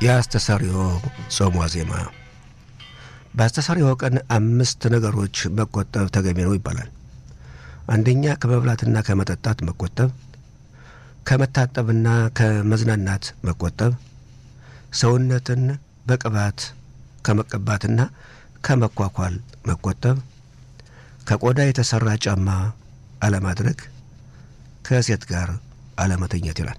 የአስተሰሪዮ ጾም ዋዜማ በአስተሰሪዮ ቀን አምስት ነገሮች መቆጠብ ተገቢ ነው ይባላል። አንደኛ ከመብላትና ከመጠጣት መቆጠብ፣ ከመታጠብና ከመዝናናት መቆጠብ፣ ሰውነትን በቅባት ከመቀባትና ከመኳኳል መቆጠብ፣ ከቆዳ የተሠራ ጫማ አለማድረግ፣ ከሴት ጋር አለመተኘት ይላል።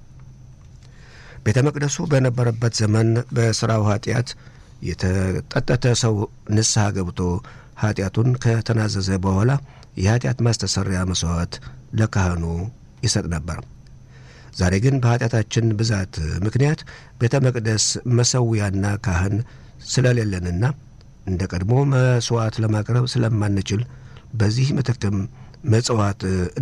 ቤተ መቅደሱ በነበረበት ዘመን በሥራው ኃጢአት የተጠጠተ ሰው ንስሐ ገብቶ ኃጢአቱን ከተናዘዘ በኋላ የኃጢአት ማስተሰሪያ መሥዋዕት ለካህኑ ይሰጥ ነበር። ዛሬ ግን በኃጢአታችን ብዛት ምክንያት ቤተ መቅደስ መሠዊያና ካህን ስለሌለንና እንደ ቀድሞ መሥዋዕት ለማቅረብ ስለማንችል በዚህ ምትክም መጽዋዕት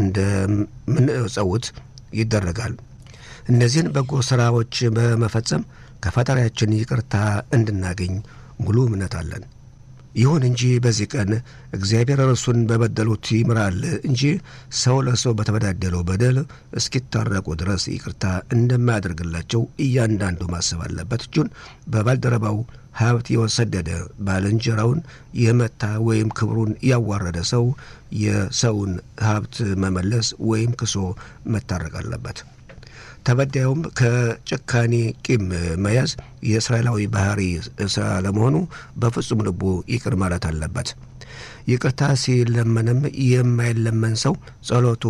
እንደምንጸውት ይደረጋል። እነዚህን በጎ ሥራዎች በመፈጸም ከፈጣሪያችን ይቅርታ እንድናገኝ ሙሉ እምነት አለን። ይሁን እንጂ በዚህ ቀን እግዚአብሔር እርሱን በበደሉት ይምራል እንጂ ሰው ለሰው በተበዳደለው በደል እስኪታረቁ ድረስ ይቅርታ እንደማያደርግላቸው እያንዳንዱ ማሰብ አለበት። እጁን በባልደረባው ሀብት የወሰደደ ባልንጀራውን የመታ ወይም ክብሩን ያዋረደ ሰው የሰውን ሀብት መመለስ ወይም ክሶ መታረቅ አለበት። ተበዳዩም ከጭካኔ ቂም መያዝ የእስራኤላዊ ባህሪ ስላለመሆኑ በፍጹም ልቡ ይቅር ማለት አለበት። ይቅርታ ሲለመንም የማይለመን ሰው ጸሎቱ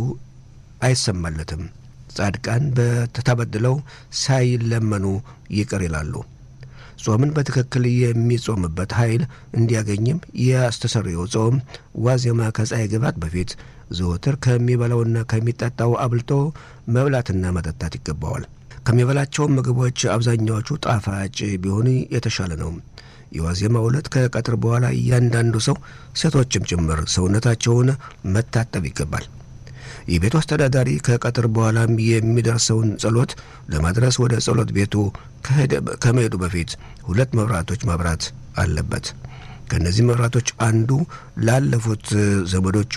አይሰማለትም። ጻድቃን በተበድለው ሳይለመኑ ይቅር ይላሉ። ጾምን በትክክል የሚጾምበት ኃይል እንዲያገኝም የአስተሰርዮ ጾም ዋዜማ ከፀሐይ ግባት በፊት ዘወትር ከሚበላውና ከሚጠጣው አብልጦ መብላትና መጠጣት ይገባዋል። ከሚበላቸው ምግቦች አብዛኛዎቹ ጣፋጭ ቢሆኑ የተሻለ ነው። የዋዜማ ዕለት ከቀትር በኋላ እያንዳንዱ ሰው ሴቶችም ጭምር ሰውነታቸውን መታጠብ ይገባል። የቤቱ አስተዳዳሪ ከቀትር በኋላም የሚደርሰውን ጸሎት ለማድረስ ወደ ጸሎት ቤቱ ከመሄዱ በፊት ሁለት መብራቶች ማብራት አለበት። ከእነዚህ መብራቶች አንዱ ላለፉት ዘመዶቹ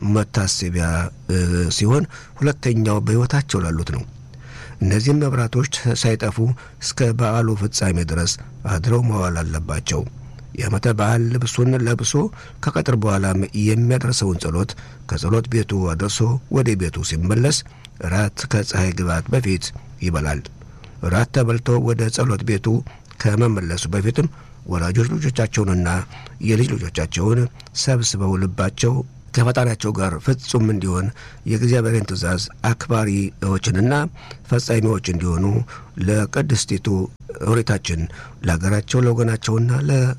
መታሰቢያ ሲሆን ሁለተኛው በሕይወታቸው ላሉት ነው። እነዚህም መብራቶች ሳይጠፉ እስከ በዓሉ ፍጻሜ ድረስ አድረው መዋል አለባቸው። የዓመተ በዓል ልብሱን ለብሶ ከቀጥር በኋላም የሚያደርሰውን ጸሎት ከጸሎት ቤቱ አድርሶ ወደ ቤቱ ሲመለስ ራት ከፀሐይ ግባት በፊት ይበላል። ራት ተበልቶ ወደ ጸሎት ቤቱ ከመመለሱ በፊትም ወላጆች ልጆቻቸውንና የልጅ ልጆቻቸውን ሰብስበው ልባቸው ከፈጣሪያቸው ጋር ፍጹም እንዲሆን የእግዚአብሔርን ትእዛዝ አክባሪዎችንና ፈጻሚዎች እንዲሆኑ ለቅድስቲቱ ኦሪታችን ለሀገራቸው ለወገናቸውና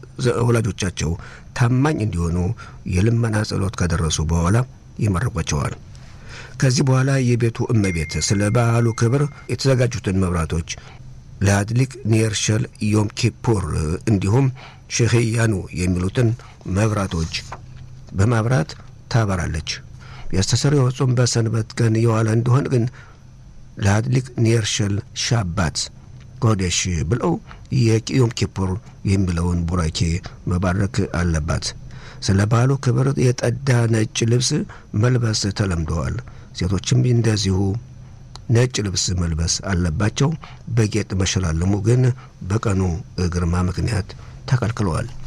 ለወላጆቻቸው ታማኝ እንዲሆኑ የልመና ጸሎት ከደረሱ በኋላ ይመርቋቸዋል። ከዚህ በኋላ የቤቱ እመቤት ስለ በዓሉ ክብር የተዘጋጁትን መብራቶች ለአድሊቅ ኔርሸል ዮም ኪፑር እንዲሁም ሼሄያኑ የሚሉትን መብራቶች በማብራት ታበራለች። የአስተሰርዮ ጾም በሰንበት ቀን የዋለ እንደሆን ግን ለአድሊቅ ኔርሸል ሻባት ጎዴሽ ብለው የዮም ኪፑር የሚለውን ቡራኬ መባረክ አለባት። ስለ በዓሉ ክብር የጠዳ ነጭ ልብስ መልበስ ተለምደዋል። ሴቶችም እንደዚሁ ነጭ ልብስ መልበስ አለባቸው። በጌጥ መሸላለሙ ግን በቀኑ ግርማ ምክንያት ተከልክለዋል።